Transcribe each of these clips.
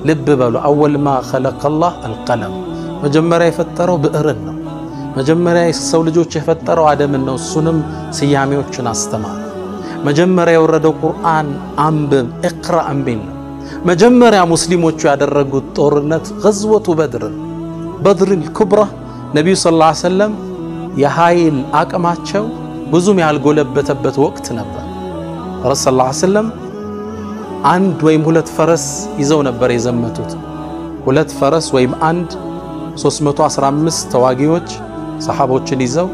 ልብ በሉ አወል ማ ኸለቀላህ አልቀለም መጀመሪያ የፈጠረው ብዕርን ነው። መጀመሪያ የሰው ልጆች የፈጠረው አደምን ነው። እሱንም ስያሜዎችን አስተማረ። መጀመሪያ የወረደው ቁርአን አንብብ እቅራ እምቢል ነው። መጀመሪያ ሙስሊሞቹ ያደረጉት ጦርነት ገዝወቱ በድር በድርን ኩብራ ነቢዩ ሰለላሁ ዐለይሂ ወሰለም የኃይል አቅማቸው ብዙም ያልጎለበተበት ወቅት ነበር። ረሱል ሰለላሁ ዐለይሂ ወሰለም አንድ ወይም ሁለት ፈረስ ይዘው ነበር የዘመቱት። ሁለት ፈረስ ወይም አንድ 315 ተዋጊዎች ሰሓቦችን ይዘው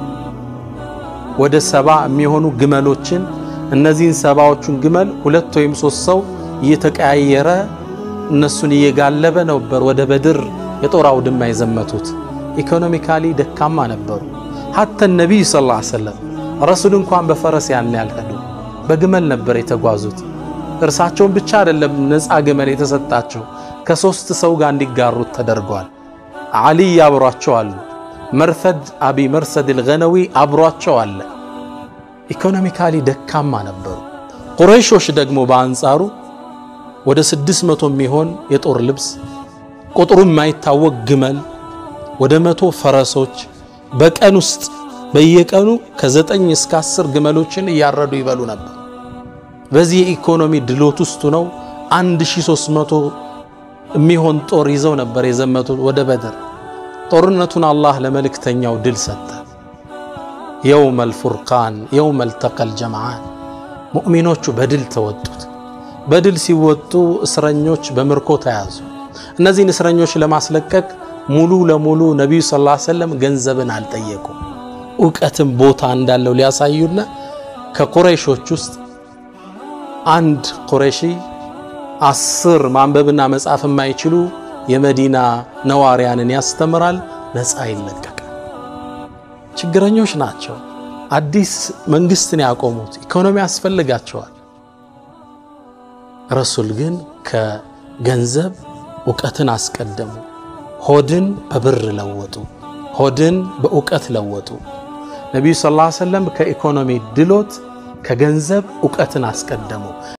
ወደ ሰባ የሚሆኑ ግመሎችን እነዚህን ሰባዎቹን ግመል ሁለት ወይም ሶስት ሰው እየተቀያየረ እነሱን እየጋለበ ነበር ወደ በድር የጦር አውድማ የዘመቱት። ኢኮኖሚካሊ ደካማ ነበሩ። ሐተ ነቢይ ሰለላሁ ዐለይሂ ወሰለም ረሱል እንኳን በፈረስ ያን ያልሄዱ በግመል ነበር የተጓዙት። እርሳቸውን ብቻ አይደለም ነፃ ግመል የተሰጣቸው ከሶስት ሰው ጋር እንዲጋሩት ተደርጓል። ዓሊይ አብሯቸው አሉ። መርሰድ አቢ መርሰድ አልገነዊ አብሯቸው አለ። ኢኮኖሚካሊ ደካማ ነበሩ። ቁረይሾች ደግሞ በአንጻሩ ወደ ስድስት መቶ የሚሆን የጦር ልብስ ቁጥሩ የማይታወቅ ግመል ወደ መቶ ፈረሶች በቀን ውስጥ በየቀኑ ከዘጠኝ እስከ አስር ግመሎችን እያረዱ ይበሉ ነበር። በዚህ የኢኮኖሚ ድሎት ውስጥ ነው 1300 የሚሆን ጦር ይዘው ነበር የዘመቱት ወደ በድር። ጦርነቱን አላህ ለመልእክተኛው ድል ሰጠ። የውመል ፉርቃን የውመል ተቀል ጀምዓን ሙእሚኖቹ በድል ተወጡት። በድል ሲወጡ እስረኞች በምርኮ ተያዙ። እነዚህን እስረኞች ለማስለቀቅ ሙሉ ለሙሉ ነቢዩ ሰለላሁ ዐለይሂ ወሰለም ገንዘብን አልጠየቁም። እውቀትም ቦታ እንዳለው ሊያሳዩና ከቁረይሾች ውስጥ አንድ ቁረይሺ አስር ማንበብና መጻፍ የማይችሉ የመዲና ነዋሪያንን ያስተምራል፣ ነፃ ይለቀቃል። ችግረኞች ናቸው። አዲስ መንግስትን ያቆሙት ኢኮኖሚ ያስፈልጋቸዋል። ረሱል ግን ከገንዘብ እውቀትን አስቀደሙ። ሆድን በብር ለወጡ፣ ሆድን በእውቀት ለወጡ። ነቢዩ ሰለላሁ ዐለይሂ ወሰለም ከኢኮኖሚ ድሎት ከገንዘብ እውቀትን አስቀደሙ።